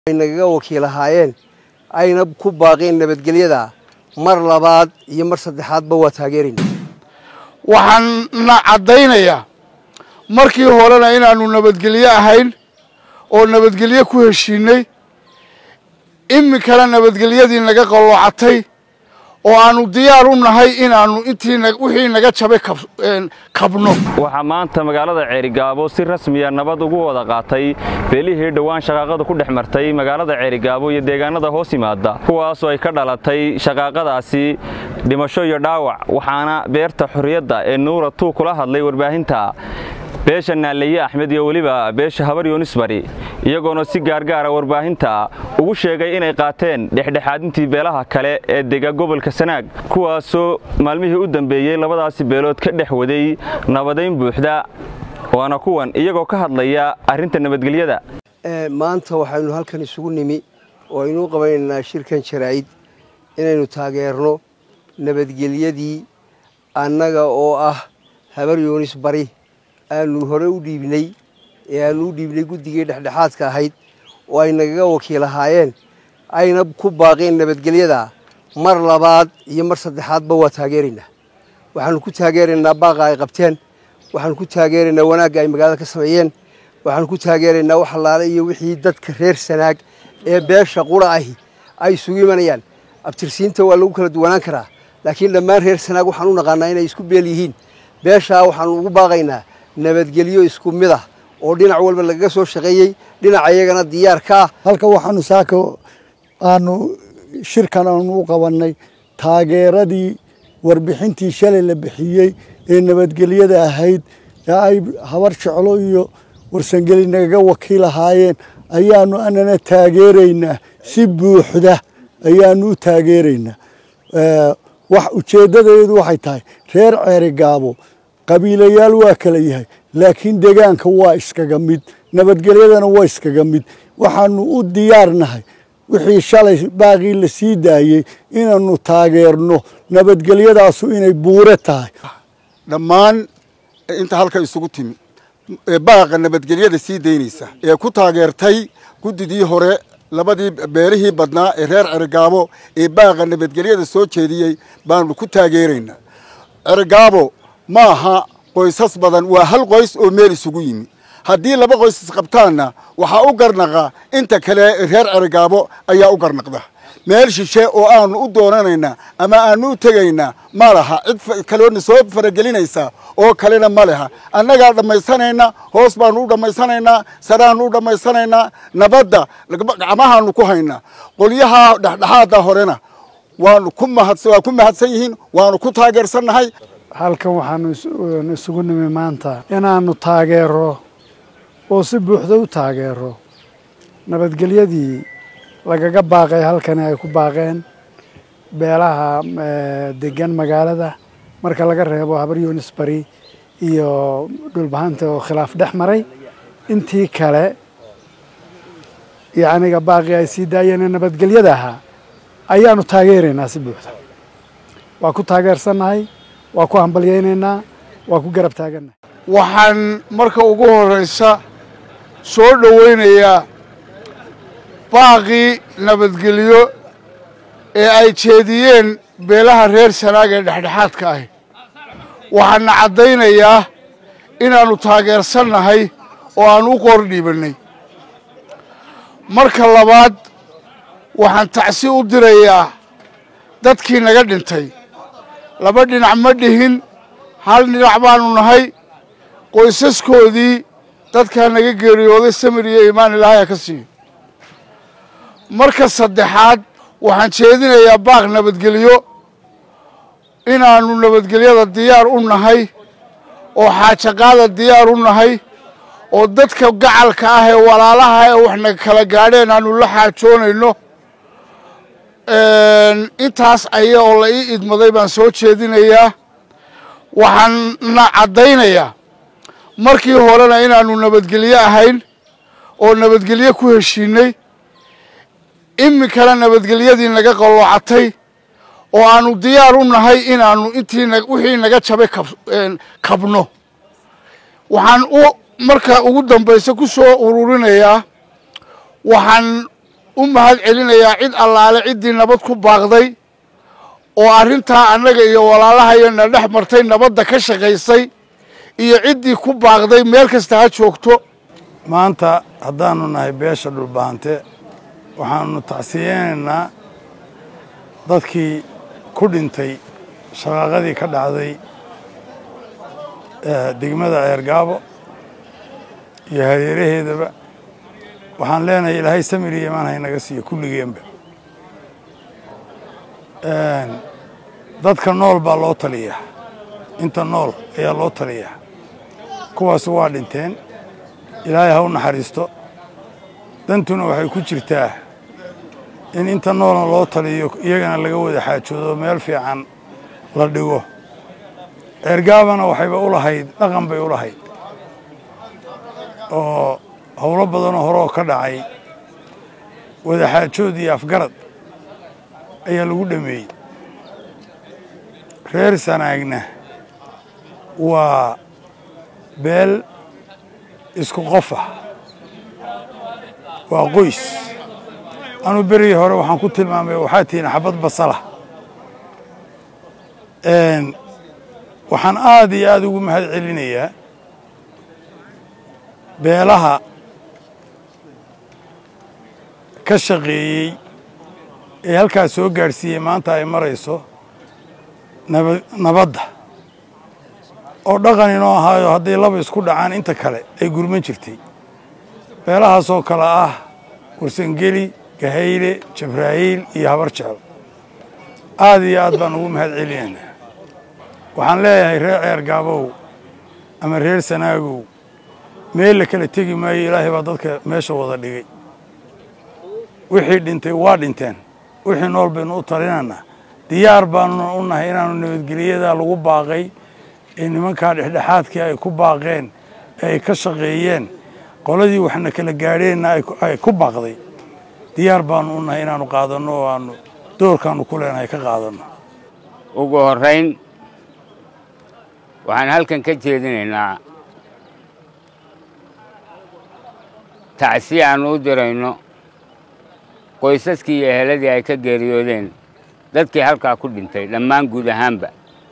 ay nagaga wakiilahaayeen ayna ku baaqeen nabadgelyada mar labaad iyo mar saddexaadba waa taageerayna waxaanna caddaynayaa markii horena inaannu nabadgelyo ahayn oo nabadgelyo ku heshiinay iminkana nabadgelyadii naga qalloocatay oo aannu diyaar u nahay inaannu intii wixii naga jabay kabno waxaa maanta magaalada ceerigaabo si rasmiya nabad ugu wada qaatay beelihii dhowaan shaqaaqadu ku dhex martay magaalada ceerigaabo iyo deegaanada hoos yimaada kuwaasoo ay ka dhalatay shaqaaqadaasi dhimasho iyo dhaawac waxaana beerta xorriyadda ee nuura tuu kula hadlay warbaahinta beesha naalaye axmed iyo weliba beesha habar yunisbari iyagoona si gaargaara warbaahinta ugu sheegay inay qaateen dhexdhexaadintii beelaha kale ee dega gobolka sanaag kuwaasoo maalmihii u dambeeyey labadaasi beelood ka dhex waday nabadayn buuxda waana kuwan iyagoo ka hadlaya arrinta nabadgelyada maanta waxaynu halkan isugu nimi oo aynuu qabanaynaa shirkan jaraa'id inaynu taageerno nabadgelyadii annaga oo ah habar yuunis bari aanu hore u dhiibnay ee aanu u dhiibnay guddigii dhexdhexaadka ahayd oo ay nagaga wakiilahaayeen ayna ku baaqeen nabadgelyada mar labaad iyo mar saddexaadba waa taageeraynaa waxaanu ku taageeraynaa baaqa ay qabteen waxaanu ku taageeraynaa wanaagga ay magaalada ka sameeyeen waxaanu ku taageeraynaa wax allaale iyo wixii dadka reer sanaag ee beesha qura ahi ay isugu imanayaan abtirsiinta waa lagu kala duwanaan karaa laakiin dhammaan reer sanaag waxaan u naqaanaa inay isku beel yihiin beeshaa waxaanu ugu baaqaynaa nabadgelyo isku mid ah oo dhinac walba lagaga soo shaqeeyey dhinaca iyagana diyaar ka ah halka waxaanu saaka aanu shirkan aanu u qabannay taageeradii warbixintii shalay la bixiyey ee nabadgelyada ahayd ee ay habar jeclo iyo warsangeli nagaga wakiilahaayeen ayaanu anana taageeraynaa si buuxda ayaanu u taageeraynaa wax ujeeddadeedu waxay tahay reer ceerigaabo qabiilayaal waa kala yahay laakiin degaanka waa iskaga mid nabadgelyadana waa iskaga mid waxaanu u diyaarnahay wixii shalay baaqii la sii daayey inaanu taageerno nabadgelyadaasu inay buure tahay dhammaan inta halka isugu timi baaqa nabadgelyada sii daynaysa ee ku taageertay guddidii hore labadii beelihii badnaa ee reer cerigaabo ee baaqa nabadgelyada soo jeediyey baanu ku taageeraynaa cerigaabo ma aha qoysas badan waa hal qoys oo meel isugu yimi haddii laba qoys isqabtaanna waxaa u garnaqa inta kale reer cerigaabo ayaa u garnaqda meel shishe oo aanu u doonanaynaa ama aanu u tegaynaa ma laha cid kaloona soo faragelinaysa oo kalena ma leha annagaa dhammaysanayna hoos baanu u dhammaysanaynaa saraanu u dhammaysanaynaa nabadda gacmahaanu ku haynaa qolyaha dhexdhexaada horena waanu ku waa ku mahadsan yihiin waanu ku taageersannahay halkan waxaanu isugu nimi maanta inaannu taageero oo si buuxda u taageero nabadgelyadii lagaga baaqay halkani ay ku baaqeen beelaha degan magaalada marka laga reebo habar yunis bari iyo dhulbahanta oo khilaaf dhex maray intii kale yacniga baaqii ay sii daayeen ee nabadgelyada ahaa ayaanu taageeraynaa si buuxda waa ku taageersannahay waa ku hambalyaynaynaa waa ku garab taagannahay waxaan marka ugu horraysa soo dhowaynayaa baaqii nabadgelyo ee ay jeediyeen beelaha reer sanaag ee dhexdhexaadka ahi waxaana caddaynayaa inaannu taageersannahay oo aan u qor dhiibannay marka labaad waxaan tacsi u dirayaa dadkii naga dhintay laba dhinac ma dhihin hal dhinac baanu nahay qoysaskoodii dadkaa naga geeriyooday samir iyo iimaan ilaahaya ka siiyo marka saddexaad waxaan jeedinayaa baaq nabadgelyo inaannu nabadgelyada diyaar u nahay oo xaajaqaada diyaar u nahay oo dadka gacalka ah ee walaalaha ee waxna kala gaadheen aanu la xaajoonayno intaas aya oo la ii idmaday baan soo jeedinayaa waxaanna caddaynayaa markii horena inaannu nabadgelyo ahayn oo nabadgelyo ku heshiinay iminkana nabadgelyadii naga qalloocatay oo aannu diyaar u nahay inaannu intii wixii naga jabay kabno waxaan u marka ugu dambaysa ku soo ururinayaa waxaan u mahad celinayaa cid allaale ciddii nabad ku baaqday oo arrintaa annaga iyo walaalahayana dhex martay nabadda ka shaqaysay iyo ciddii ku baaqday meel kasta ha joogto maanta haddaanu nahay beesha dhulbaante waxaanu tacsiyeynaynaa dadkii ku dhintay shaqaaqadii ka dhacday degmada ceergaabo iyo hareeraheedaba waxaan leenahay ilaahay samir iyo imaan haynaga siiyo kulligeenba dadka nool baa loo taliyaa inta nool ayaa loo taliyaa kuwaas waa dhinteen ilaahay ha u naxariisto dantuna waxay ku jirtaa in inta noolna loo taliyo iyagana laga wada xaajoodo meel fiican la dhigo ceergaabana waxayba u lahayd dhaqan bay u lahayd oo howlo badanoo horeoo ka dhacay wadaxaajood iyo afgarad ayaa lagu dhameeyey reer sanaagna waa beel isku qof ah waa qoys anuu berigii hore waxaan ku tilmaamay waxaa tihiin xabad basala waxaan aad iyo aada ugu mahad celinayaa beelaha ka shaqeeyey ee halkaas soo gaadhsiiyey maanta ay marayso naba nabadda oo dhaqan inoo ahaayo hadday laba isku dhacaan inta kale ay gurman jirtay beelahaasoo kale ah warsangeli gahayle jabraa'iil iyo habar jecel aad iyo aad baan ugu mahad celinaynaa waxaan leeyahay reer ceer gaabow ama reer sanaagow meel la kala tegi maayo ilaahay baa dadka meesha wada dhigay wixii dhintay waa dhinteen wixii nool baynu u talinaynaa diyaar baanu u nahay inaanu nabadgeliyada lagu baaqay ee nimankaa dhexdhexaadkii ay ku baaqeen ee ay ka shaqeeyeen qoladii waxna kala gaadheenna ay ku baaqday diyaar baanu u nahay inaanu qaadanno oo aanu doorkaanu ku leenahay ka qaadanno ugu horrayn waxaan halkan ka jeedinaynaa tacsi aanu u dirayno qoysaskii iyo eheladii ay ka geeriyoodeen dadkii halkaa ku dhintay dhammaan guud ahaanba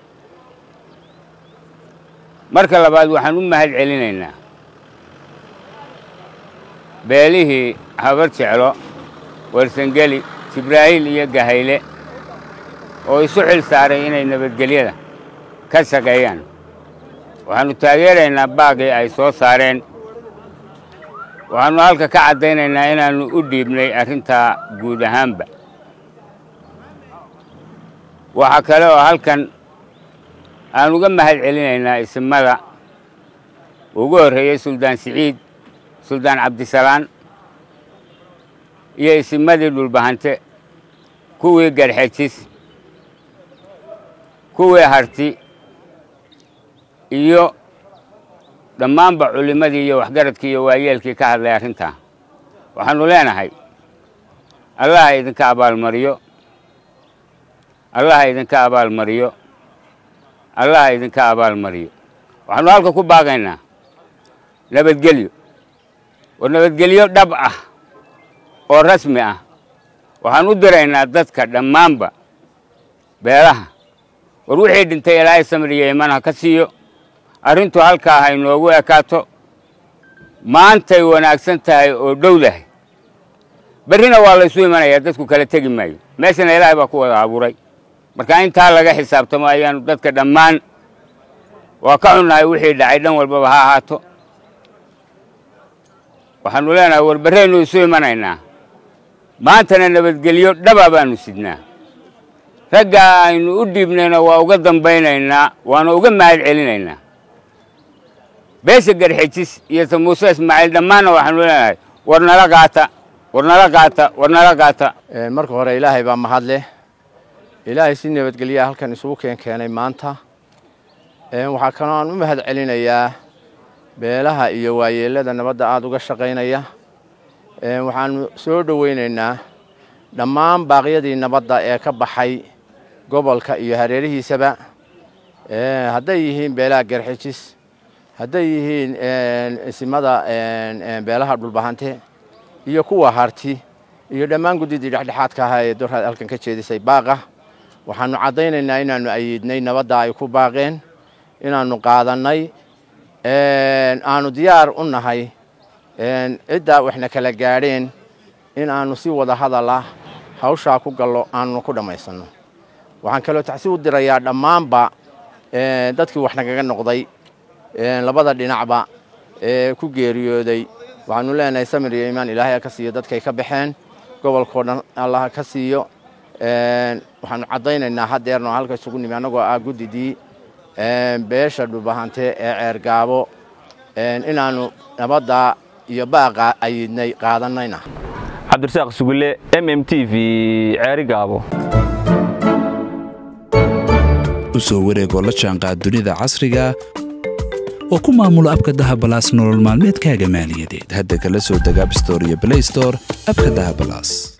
marka labaad waxaan u mahad celinaynaa beelihii habar jeclo warsangeli jibraa'iil iyo gahayle oo isu xil saaray inay nabadgelyada ka shaqeeyaan waxaannu taageeraynaa baaqii ay soo saareen waxaannu halka ka caddaynaynaa inaannu u dhiibnay arrintaa guud ahaanba waxaa kale oo halkan aan uga mahad celinaynaa isimada ugu horreeyey suldaan siciid suldaan cabdisalaan iyo isimadii dhulbahante kuwii garxejis kuwii harti iyo dhammaanba culimmadii iyo waxgaradkii iyo waayeelkii ka hadlay arrintaa waxaannu leenahay allaha idinka abaalmariyo allaha idinka abaalmariyo allaha idinka abaalmariyo waxaannu halka ku baaqaynaa nabadgelyo oo nabadgelyo dhab ah oo rasmi ah waxaan u diraynaa dadka dhammaanba beelaha war wixii dhintay ilaahay samir iyo iman ha ka siiyo arrintu halkaa ha inoogu ekaato maantay wanaagsan tahay oo dhowdahay berrina waa laysu imanayaa dadku kala tegi maayo meeshana ilaahay baa ku wada abuuray marka intaa laga xisaabtamo ayaanu dadka dhammaan waa ka xunnahay wixii dhacay dhan walbaba ha ahaato waxaannu leenahay war berraynu isu imanaynaa maantana nabadgelyo dhaba baanu sidnaa raggaa aynu u dhiibnayna waa uga dambaynaynaa waana uga mahad celinaynaa beesha garxejis iyo ta muuse ismaaciil dhammaanna waxaanu leenahay war nala qaata war nala qaata war nala qaata marka hore ilaahay baa mahad leh ilaahay si nabadgelyaa halkan isugu keen keenay maanta waxaa kaloo aan u mahad celinayaa beelaha iyo waayeelada nabadda aada uga shaqaynaya waxaanu soo dhoweynaynaa dhammaan baaqyadii nabadda ee ka baxay gobolka iyo hareerihiisaba hadday yihiin beelaha garxijis hadday yihiin isimada beelaha dhulbahante iyo kuwa harti iyo dhammaan guddidii dhexdhexaadka ahaa ee doorhaad halkan ka jeedisay baaqa waxaannu caddaynaynaa inaannu ayiidnay nabadda ay ku baaqeen inaannu qaadannay aanu diyaar u nahay ciddaa waxna kala gaadheen in aannu si wada hadal ah hawshaa ku gallo aannu ku dhammaysanno waxaan kaloo tacsi u dirayaa dhammaanba dadkii wax nagaga noqday labada dhinacba ee ku geeriyooday waxaanu leenahay samir iyo iimaan ilaahay ha ka siiyo dadkay ka baxeen gobolkao dhan allah ha ka siiyo waxaanu caddaynaynaa haddeerno halka isugu nimi annagoo ah guddidii beesha dhubahante ee ceergaabo inaannu nabadda iyo baaqa ayidnay qaadanayna cabdirasaaq sugulle m m t v ceerigaabo u soo wareegoo la jaanqaad dunida casriga oo ku maamulo abka dahabalaas nolol maalmeedkaaga maaliyadeed hadda kala soo deg abstore iyo blaystore abka dahabalaas